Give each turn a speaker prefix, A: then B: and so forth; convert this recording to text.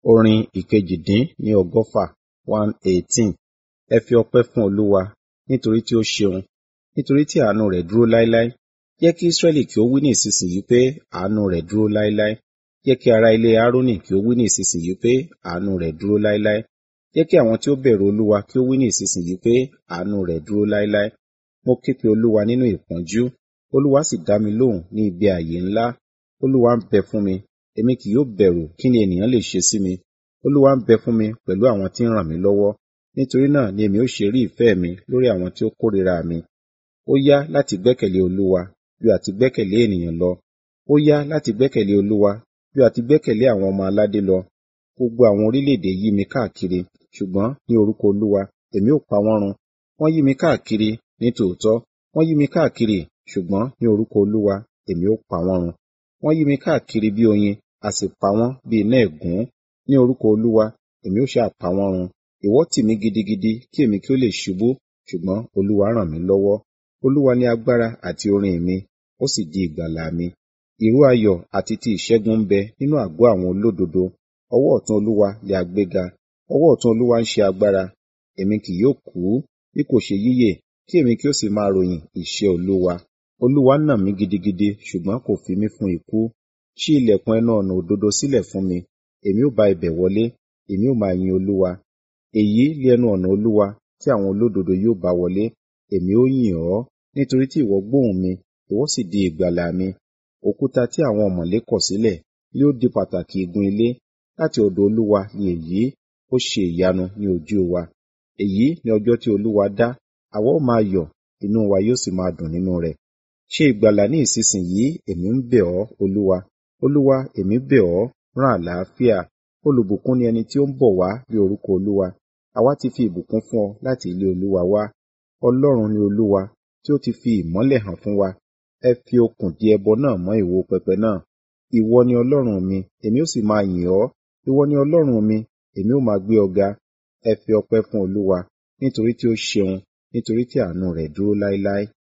A: Orin ìkejì-dín-ní ọgọ́fà one eighteen. Ẹ fi ọpẹ́ fún Olúwa, nítorí tí ó ṣeun, nítorí tí àánú rẹ̀ dúró láéláé. Jẹ́ kí Israẹli kí ó wí ní ìsinsìnyí pé, àánú rẹ̀ dúró láéláé. Jẹ́ kí ará ilé Aaroni kí ó wí ní ìsinsìnyí pé, àánú rẹ̀ dúró láéláé. Jẹ́ kí àwọn tí ó bẹ̀rù Olúwa kí ó wí ní ìsinsìnyí pé, àánú rẹ̀ dúró láéláé. Mo ké pe Olúwa nínú ìpọ́njú, Olúwa sì dá mi lóhùn ní ibi ààyè ńlá. Olúwa ń bẹ fún mi, èmi kì yóò bẹ̀rù kí ni ènìyàn lè ṣe sí mi. Olúwa ń bẹ fún mi pẹ̀lú àwọn tí ń ràn mí lọ́wọ́. Nítorí náà ni èmi ó ṣe rí ìfẹ́ mi lórí àwọn tí ó kórìíra mi. Ó yá láti gbẹ́kẹ̀lé Olúwa ju àti gbẹ́kẹ̀lé ènìyàn lọ. Ó yá láti gbẹ́kẹ̀lé Olúwa ju àti gbẹ́kẹ̀lé àwọn ọmọ aládé lọ. Gbogbo àwọn orílẹ̀-èdè yí mi káàkiri, ṣùgbọ́n ní orúkọ Olúwa, èmi ó pa wọ́n run. Wọ́n yí mi káàkiri, ní tòótọ́, wọ́n yí mi káàkiri, ṣùgbọ́n ní orúkọ Olúwa, èmi ó pa wọ́n run. Wọ́n yí mi káàkiri bí oyin, a sì pa wọ́n bí iná ẹ̀gún. Ní orúkọ Olúwa, èmi ó sá pa wọ́n run. Ìwọ́ tì mí gidigidi kí èmi kí ó lè ṣubú, ṣùgbọ́n Olúwa ràn mí lọ́wọ́. Olúwa ní agbára àti orin mi, ó sì di ìgbàlà mi. Ìró ayọ̀ àti ti ìṣẹ́gun ń bẹ nínú àgọ́ àwọn olódodo. Ọwọ́ ọ̀tún Olúwa lé a gbéga, ọwọ́ ọ̀tún Olúwa ń ṣe agbára. Èmi kì yóò kú, bí kò ṣe yíyè, kí èmi kí ó sì máa ròyìn iṣẹ́ Olúwa. Olúwa nà mí gidigidi, ṣùgbọ́n kò fi mí fún ikú. Ṣí ilẹ̀kùn ẹnu ọ̀nà òdodo sílẹ̀ fún mi. Èmi ó bá ibẹ̀ wọlé, èmi ó máa yin Olúwa. Èyí lé ẹnu ọ̀nà Olúwa tí àwọn olódodo yóò bá wọlé. Èmi ó yìn ọ́, nítorí tí ìwọ gbóhùn mi, ìwọ sì di ìgbàlà mi. Òkúta tí àwọn ọ̀mọ̀lé kọ̀ sílẹ̀ yóò di pàtàkì igun ilé. Láti ọ̀dọ̀ Olúwa ni èyí, ó ṣe ìyanu ní ojú wa. Èyí ni ọjọ́ tí Olúwa dá, àwa ó máa yọ̀, inú wa yóò sì máa dùn nínú rẹ̀. Ṣe ìgbàlà ní ìsinsìnyí, èmi ń bẹ̀ ọ́, Olúwa. Olúwa, èmi bẹ̀ ọ́, rán àlàáfíà. Olùbùkún ni ẹni tí ó ń bọ̀ wá ní orúkọ Olúwa. Àwa ti fi ìbùkún fún ọ láti ilé Olúwa wá. Ọlọ́run ni Olúwa, tí ó ti fi ìmọ́lẹ̀ hàn fún wa. Ẹ fi okùn di ẹbọ náà mọ́ ìwo pẹpẹ náà. Ìwọ ni Ọlọ́run mi, èmi ó sì máa yìn ọ́. Ìwọ ni Ọlọ́run mi, èmi ó máa gbé ọ ga. Ẹ fi ọpẹ́ fún Olúwa, nítorí tí ó ṣeun, nítorí tí àánú rẹ̀ dúró láéláé.